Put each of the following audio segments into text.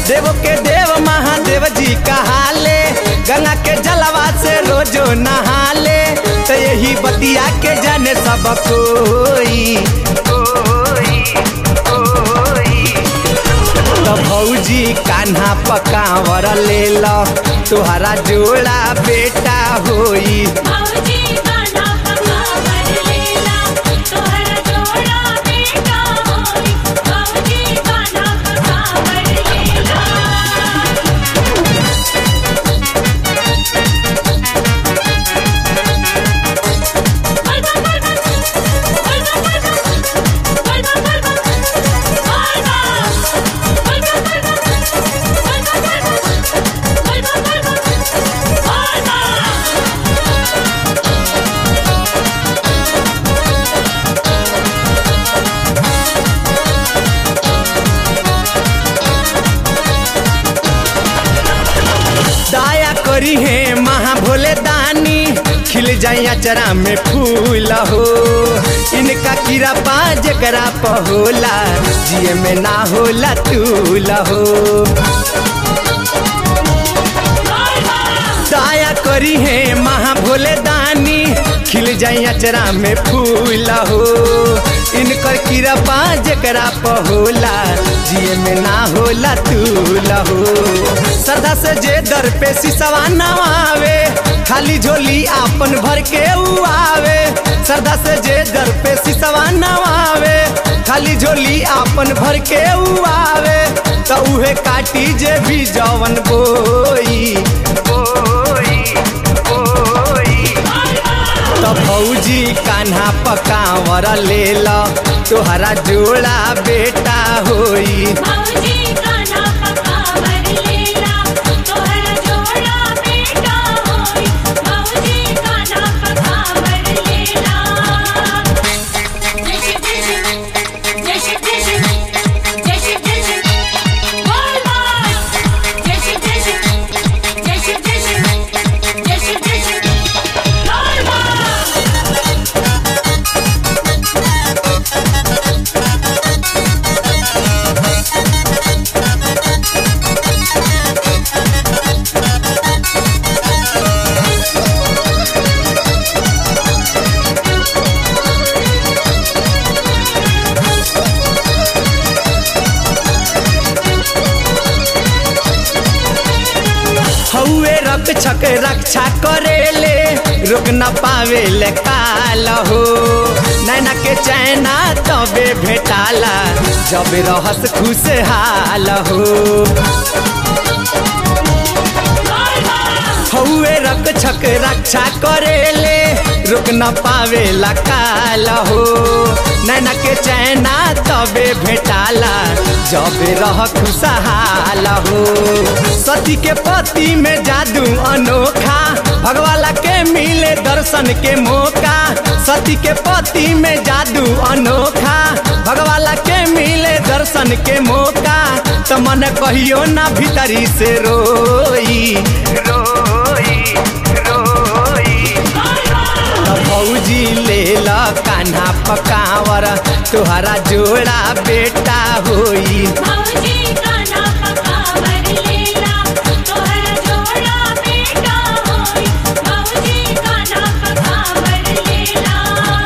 देव के देव महादेव जी कहाले गंगा के जलवा से रोजो नहाले तो यही बतिया के जाने सब कोई तो भौजी कान्हा पकावर ले लो तुहरा जोड़ा बेटा होई भौजी गाना पकावर लेला तोहरा जोड़ा बेटा होई भौजी गाना पकावर लेला दया करी है महा भोले दानी खिल जाई अचरा में फूल हो इनका कीड़ा पा जकरा पहोला जिए में ना होला तूल हो दया करी है महा भोले दानी खिल जाई अचरा में फूल हो इनकर कीड़ा पा जकरा पहोला जिए में ना होला तूल हो श्रद्धा से जे दर पे सिसवा नवावे खाली झोली आपन भर के उ आवे श्रद्धा से जे दर पे सिसवा नवावे खाली झोली आपन भर के उ आवे तो उहे काटी जे भी जवन बोई बोई बोई तो भौजी कान्हा पकावर ले लो तोहरा जोड़ा बेटा होई भौजी गाना पकावर लेला तोहरा जोड़ा बेटा होई भौजी गाना पकावर लेला जय शिव जय शिव जय शिव जय शिव जय शिव जय शिव बोल बोल जय शिव जय शिव जय शिव जय शिव जय शिव जय शिव बोल बोल हौए रक्षक रक्षा करेले रोक न पावेले काल हो नैना के चैना तबे भेटाला जब रहस खुशहाल हो हौए रक्षक रक्षा करेले रुक न पावेला काल हो नैना के चैना तबे भेटाला जब रह खुशहाल हो सती के पति में जादू अनोखा भगवाला के मिले दर्शन के मौका सती के पति में जादू अनोखा भगवाला के मिले दर्शन के मौका तो मन कहियो ना भीतरी से रोई रोई रोई तो भौजी ले ल कान्हा पकावर तुहरा जोड़ा बेटा होई भौजी गाना पकावर लेला तोहरा जोड़ा बेटा होई भौजी गाना पकावर लेला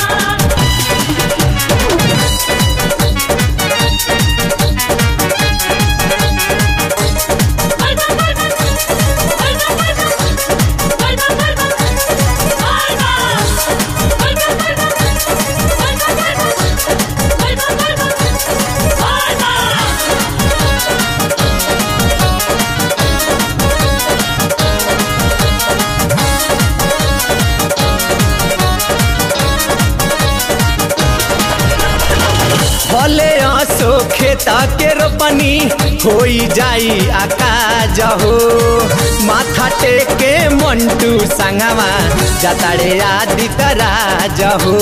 भले आसो खेता के रोपनी होई जाई आकाज हो माथा टेके मंटू संगवा जताड़े आदि तराज हो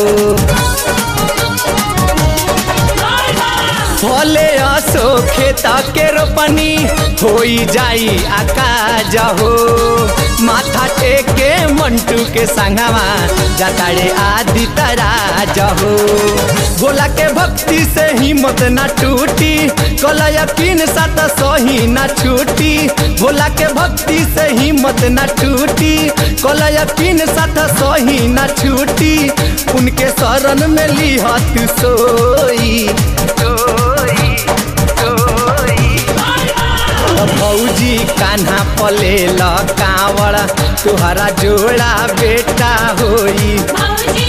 भले आसो खेता के रोपनी होई जाई आकाज हो माथा टेके मंटू के संगवा जताड़े आदि तराज हो भोला के भक्ति से हिम्मत ना टूटी कल यकीन साथ सही ना छूटी भोला के भक्ति से हिम्मत ना टूटी कल यकीन साथ सही ना छूटी उनके शरण में लिहत सोई सोई सोई भौजी कान्हा पले ल कावड़ तुहरा जोड़ा बेटा होई भौजी